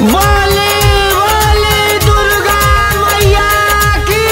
बोले बोले दुर्गा मैया की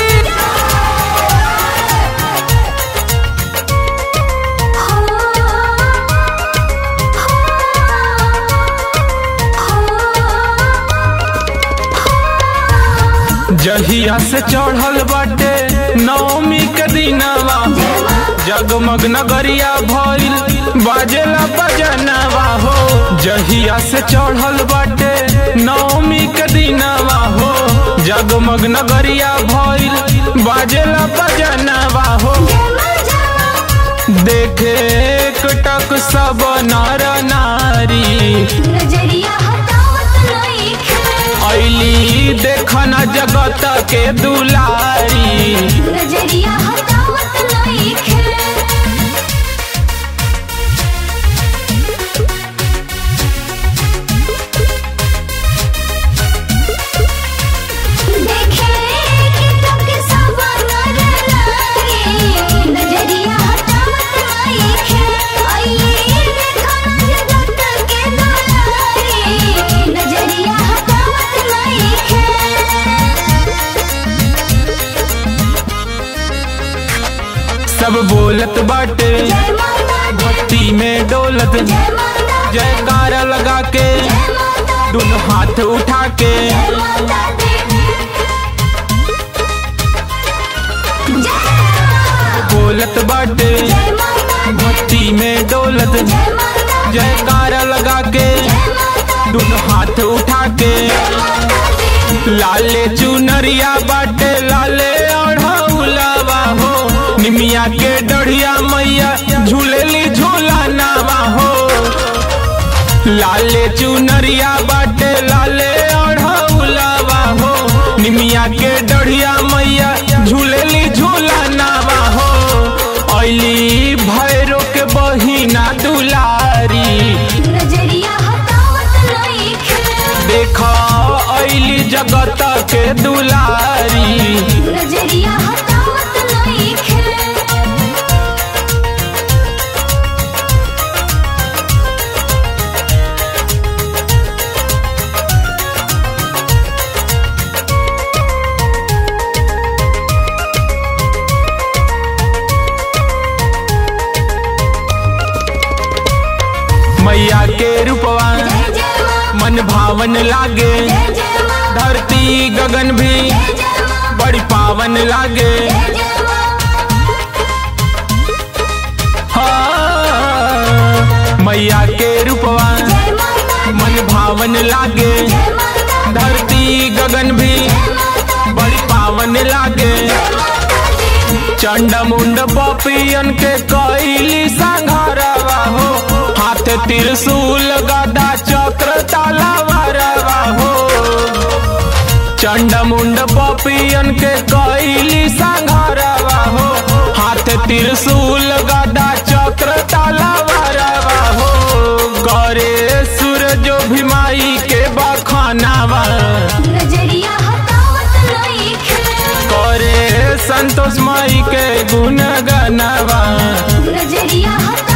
जहिया से चढ़ल बाटे नवमी के दिनवा जगमग नगरिया भइल बाजेला बजनवा हो जहिया से चढ़ल बाटे नवमी के दिनवा हो जगमग नगरिया भइल बाजेला बजनवा हो देखे कटक सब नर नारी नजरिया हटावत नइखे ऐली देखन जगत के दुलारी नजरिया हटावत नइखे देखे कि तक सब नर नारी नजरिया हटावत नइखे आइए देखन जगत के दुलारी नजरिया हटावत नइखे सब बोलत बाटे जय माता दी भक्ति में डोलत जय माता दी जयकारा लगा के जय माता दी दोनों हाथ उठा के जय माता दी जय बोलत बाटे जय माता दी भक्ति में डोलत जय माता दी जयकारा लगा के जय माता दी दोनों हाथ उठा के लाले चुनरिया बाटे लाले ओढ़ौलावा हो निमिया के डढ़िया मैया झूलेली झूला नावा हो लाले चुनरिया बाटे लाले ओढ़ौलावा हो निमिया के डढ़िया मैया झूलेली झूला नावा हो ऐली भैरो के बहिना दुलारी नजरिया हटावत नइखे देख ऐली जगत के दुलारी नजरिया हटावत नइखे मैया के रूपवा जय जय मां मन भावन लागे जय जय मां धरती गगन भी जय जय मां बड़ी पावन लागे जय जय मां हाँ, मैया के रूपवा जय माता मन भावन लागे जय माता धरती गगन भी जय माता बड़ी पावन लागे चंड मुंड पपियन के कैली संघारवा हो हाथ त्रिशूल गदा चक्र तालावारवा हो चंड मुंड पपियन के कैली संघारवा हो हाथ त्रिशूल गदा चक्र तालावारवा हो करे सूरज भीमाई के बखानावा नजरिया हटावत नइखे करे संतोष माई के गुण गनवा नजरिया हटावत